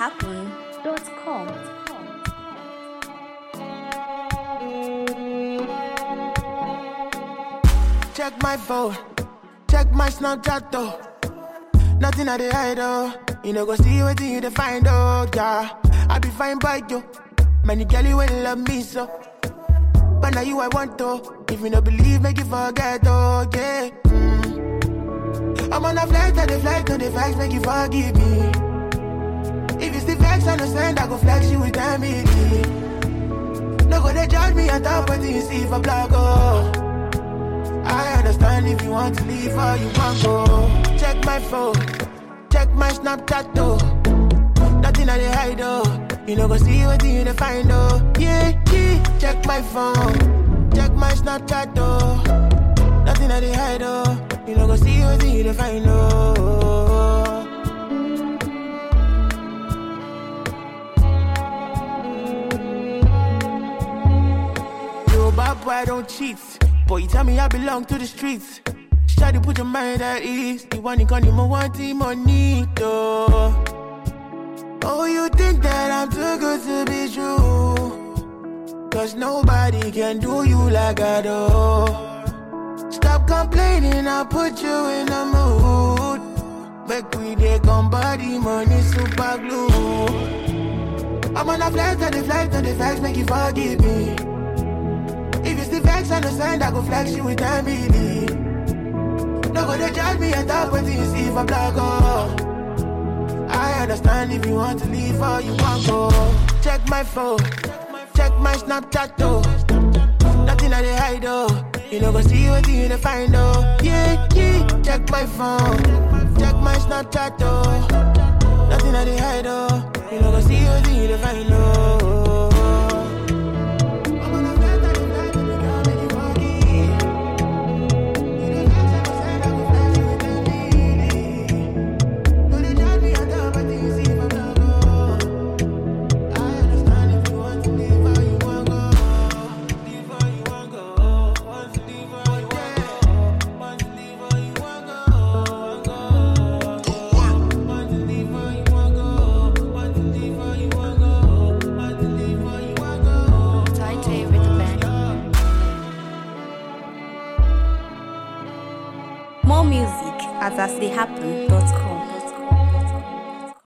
astheyhappen.com. Check my phone, check my Snapchat though. Nothing I dey hide oh. You know go see what you dey find oh yeah. I be fine by you. Many girlie will love me so. But now you I want to. If you no believe, make you forget oh yeah. Mm. I'm on a flight, on the flight, on the facts, make you forgive me. If you still vex, understand, I go flex you with family. No go they judge me on top of you see for blog oh. I understand if you want to leave or you want go. Check my phone, check my Snapchat though. Nothing I dey hide oh. You know go see what you dey find oh. Yeah, yeah. Check my phone, check my Snapchat though. Nothing I dey hide oh. You know go see what you dey find oh. Yo, bad boy, I don't cheat. Boy, you tell me I belong to the streets. Try to put your mind at ease. You want it, can you want it, money, though. Oh, you think that I'm too good to be true? Cause nobody can do you like I do. Stop complaining, I'll put you in the mood. Make we dey come body, money, super glue. I'm on a flight, on the flight, on the facts, make you forgive me. If you still vex, understand, I go flex you with family. No go they judge me and talk what you see for blog, oh. I understand if you want to leave or you want go. Check my phone, check my Snapchat, though. Nothing I dey hide, oh. You know go see what you dey find, oh. Yeah, yeah. Check my phone, check my Snapchat, though. Nothing I dey hide, oh. You know go see what you dey find, oh. Tight with the band. More music at astheyhappen.com.